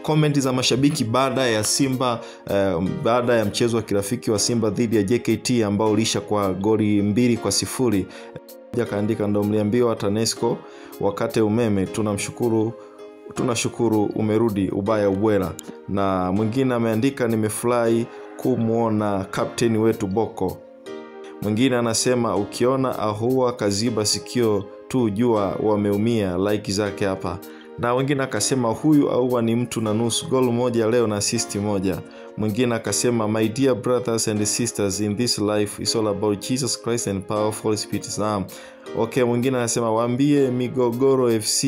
komenti za mashabiki baada ya Simba uh, baada ya mchezo wa kirafiki wa Simba dhidi ya JKT ambao ulisha kwa goli mbili kwa sifuri akaandika ndo mliambiwa TANESCO wakate umeme tunamshukuru tunashukuru umerudi ubaya ubwela na mwingine ameandika nimefurahi kumwona kapteni wetu boko mwingine anasema ukiona ahua kaziba sikio tu jua wameumia like zake hapa na wengine akasema huyu aua ni mtu na nusu gol moja leo na asisti moja mwingine akasema my dear brothers and sisters in this life is all about jesus christ and powerful spirit naam okay mwingine anasema waambie migogoro fc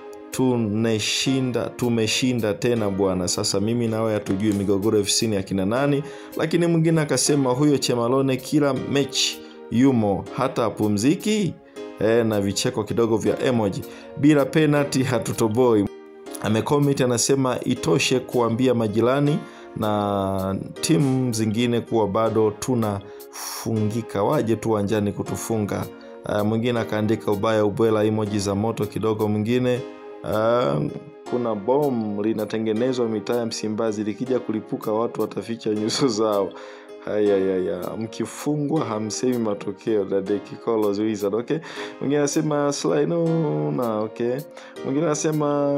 tunashinda tumeshinda tena bwana sasa mimi nawe hatujui migogoro fc ni akina nani lakini mwingine akasema huyo chemalone kila mechi yumo hata apumziki e, na vicheko kidogo vya emoji bila penalty hatutoboi amekomit anasema itoshe kuambia majirani na timu zingine kuwa bado tunafungika waje tu uwanjani kutufunga uh, mwingine akaandika ubaya ubwela emoji za moto kidogo mwingine uh, kuna bom linatengenezwa mitaa ya msimbazi likija kulipuka watu wataficha nyuso zao hayayaya mkifungwa hamsemi matokeo dadekikolos wizard okay mwingine anasema slino na okay mwingine anasema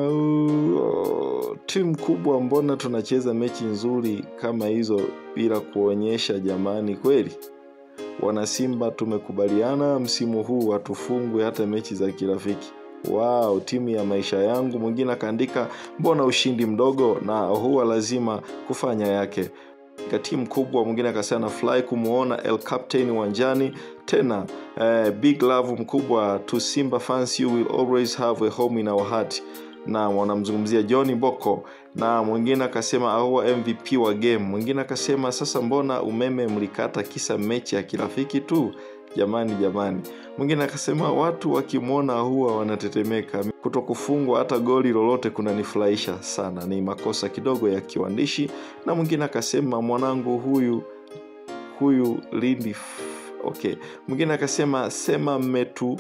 uh, timu kubwa mbona tunacheza mechi nzuri kama hizo bila kuonyesha jamani kweli wanasimba tumekubaliana msimu huu hatufungwe hata mechi za kirafiki wow timu ya maisha yangu mwingine akaandika mbona ushindi mdogo na huwa lazima kufanya yake timu kubwa mwingine akasema nafurahi kumwona el captain uwanjani tena eh, big love mkubwa to simba fans you will always have a home in our heart na wanamzungumzia john boko na mwingine akasema aua mvp wa game mwingine akasema sasa mbona umeme mlikata kisa mechi ya kirafiki tu jamani jamani mwingine akasema watu wakimwona huwa wanatetemeka kuto kufungwa hata goli lolote kunanifurahisha sana ni makosa kidogo ya kiwandishi na mwingine akasema mwanangu huyu huyu lindi okay mwingine akasema sema mmetu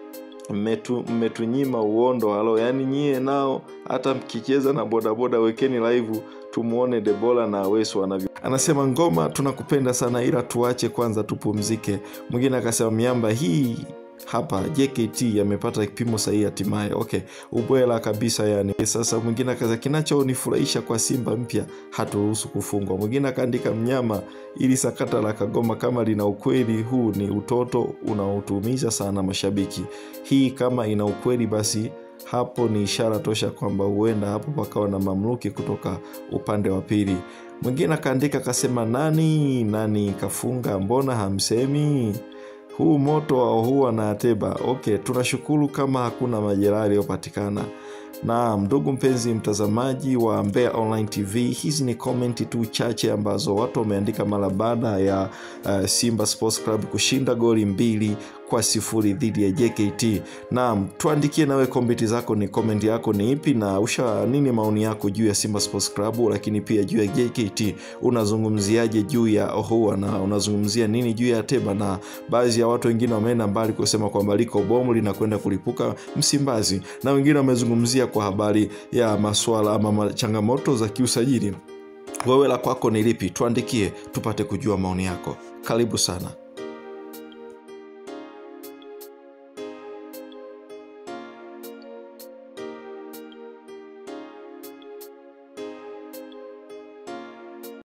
mmetu mmetunyima uondo halo yaani nyie nao hata mkicheza na bodaboda wekeni live tumuone debola na wesu wanavyo anasema ngoma tunakupenda sana ila tuache kwanza tupumzike mwingine akasema miamba hii hapa jkt amepata kipimo sahihi hatimaye okay ubwela kabisa yani sasa mwingine akaza kinachonifurahisha kwa simba mpya haturuhusu kufungwa mwingine akaandika mnyama ili sakata la kagoma kama lina ukweli huu ni utoto unaotuumiza sana mashabiki hii kama ina ukweli basi hapo ni ishara tosha kwamba huenda hapo pakawa na mamluki kutoka upande wa pili mwingine akaandika akasema nani nani kafunga mbona hamsemi huu moto wa huwa na ateba okay tunashukuru kama hakuna majeraha yaliyopatikana na ndugu mpenzi mtazamaji wa mbea online tv hizi ni komenti tu chache ambazo watu wameandika mara baada ya uh, simba sports club kushinda goli mbili kwa sifuri dhidi ya jkt naam tuandikie nawe komenti zako ni komenti yako ni ipi na usha nini maoni yako juu ya simba sports club lakini pia juu ya jkt unazungumziaje juu ya ohua na unazungumzia nini juu ya teba na baadhi ya watu wengine wameenda mbali kusema kwamba liko bomu linakwenda kulipuka msimbazi na wengine wamezungumzia kwa habari ya maswala ama changamoto za kiusajili wewe la kwako ni lipi tuandikie tupate kujua maoni yako karibu sana